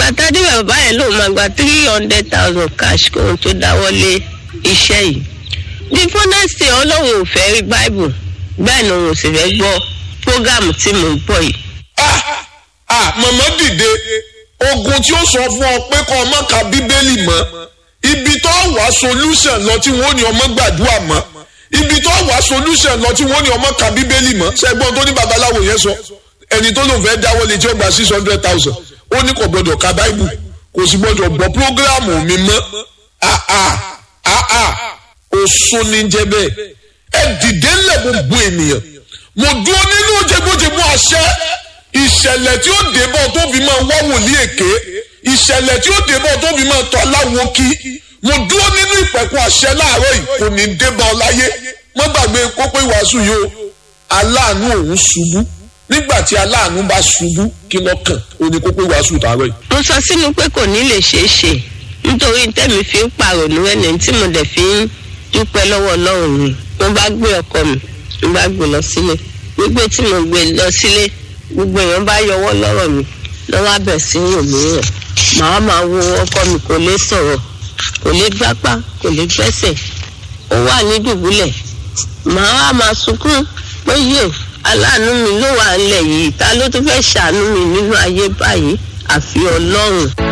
gbàtàdé bàbá yẹn lòun máa gba three hundred thousand cash kóhun tó dáwọ́lé iṣẹ́ yìí bí fúnẹ́sì ọlọ́run ò fẹ́ rí báìbù bẹ́ẹ̀ ni òun ò sì fẹ́ gbọ́ prógámù tí mò ń bọ̀ yìí. ah ah màmá dìde ogun tí ó sọ fún ọ pé kọ́ ọmọ ka bíbélì mọ́ ibi tó wà solution lọ tí wọ́n ní ọmọ gbàdúrà mọ́ ibi tó wà solution lọ tí wọ́n ní ọmọ ka bíbélì mọ́ ṣẹ́gbọ́n tó ní babaláwo yẹn sọ ẹni tó lòun fẹ́ dáwọ́lé tí ó gba six hundred thousand ó ní kò gbọdọ̀ ka báìbù kò sì gbọdọ̀ gbọ́ prógráàmù mi mọ́ ah ah ah ah òsun ní jẹ́ bẹ́ẹ̀ ẹ dìde ńlẹ̀ gbogbo ènìyàn mo dúró nínú jẹgbójẹgbó àṣẹ ìṣẹ̀lẹ̀ tí ó débọ̀ tó fi máa wá wòlíì èké ìṣẹ̀lẹ̀ tí ó débọ̀ tó fi máa tọ́ aláwo kí mo dúró nínú ìpẹ̀kun àṣẹ láàárọ̀ yìí kò ní débọ̀ ọ láyé mo gbàgbé kópé ìwàásù yìí o aláàánú òun ṣubú nígbà tí aláàánú bá ṣubú kí lọ́kàn ó ní kópé ìwàásù tààrọ̀ yìí. mo sọ sínú pé kò ní lè ṣeé ṣe nítorí tẹ́mi fi ń pàrònú ẹni tí mo dẹ̀ fi ń dúpẹ́ lọ́wọ́ ọlọ́run mi mo bá gbé ọkọ mi mo bá gbé lọ sílé gbígbé tí mo gbé lọ sílé gbogbo èèyàn bá yọwọ́ lọ́rọ̀ mi lọ́wọ́ abẹ̀ sí wò mí rẹ̀ màá máa wo ọkọ mi kò lè sọ̀rọ̀ kò lè gbápá kò lè gbẹ́sẹ̀ ó wà ní dùbúlẹ̀ màá wá máa sunkún pé yé aláàánú mi ló wà ńlẹ̀ yìí ta ló tún fẹ́ ṣàánú mi nínú ayé báyìí àfi ọlọ́run.